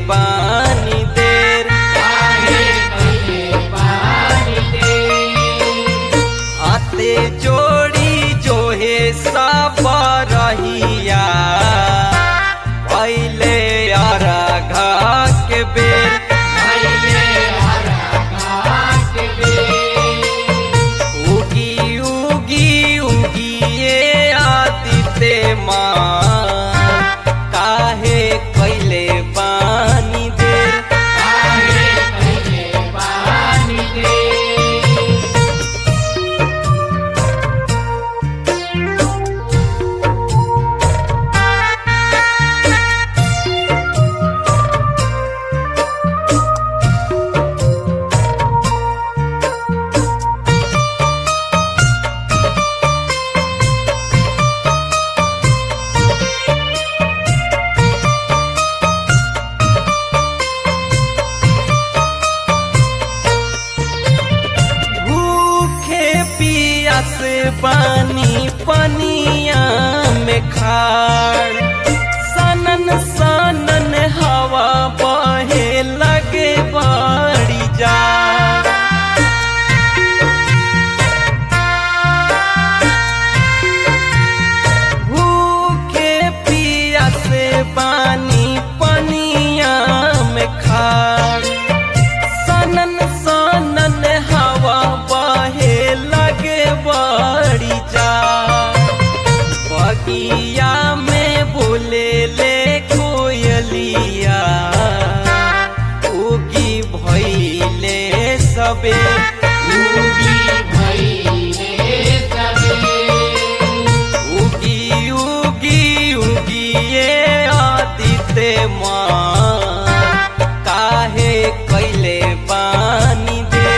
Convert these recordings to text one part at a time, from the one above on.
बानी देर हाथे जोड़ी जो हे सब रहिया पहले अरघा के बेर उगी उगी उगी ये आदित्य माँ काहे कैले पानी देर भूखे पियास पानी पनिया में खाड़ सनन सनन हवा बहे लगे बाड़ी जा भूखे पियास पानी पनिया में खाड़ सनन सनन हवा बहे लगे बड़ी जा बगिया में बोले ले कोयलिया उगी भैले सबे उगी उगी उगी ये आदित्य माँ काहे कैले पानी देर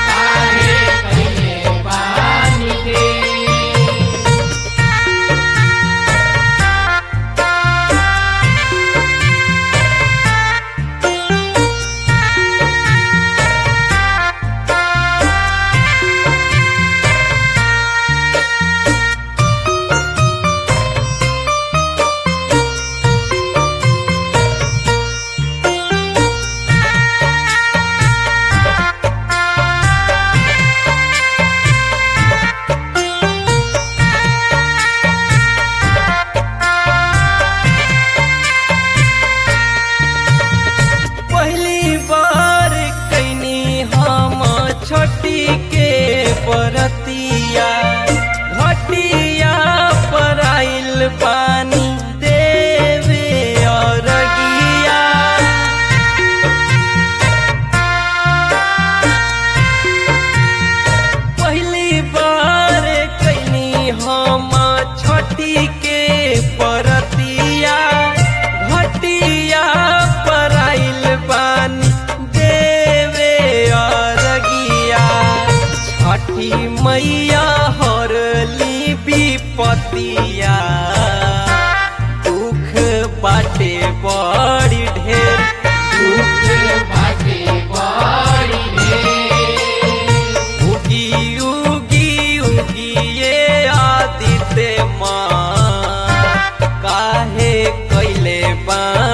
पहली बार कैनी हम छोटी के बरतिया घटिया पर आइल पानी देवे अरगिया पहली बार कैनी हम छोटी के परतिया घटिया पर आइल पानी देवे अरगिया छठी मैया हरली विपतिया दुख बाटे बड़ी ढेर उगी उगी उगी ये आदित्य माँ काहे कैले बा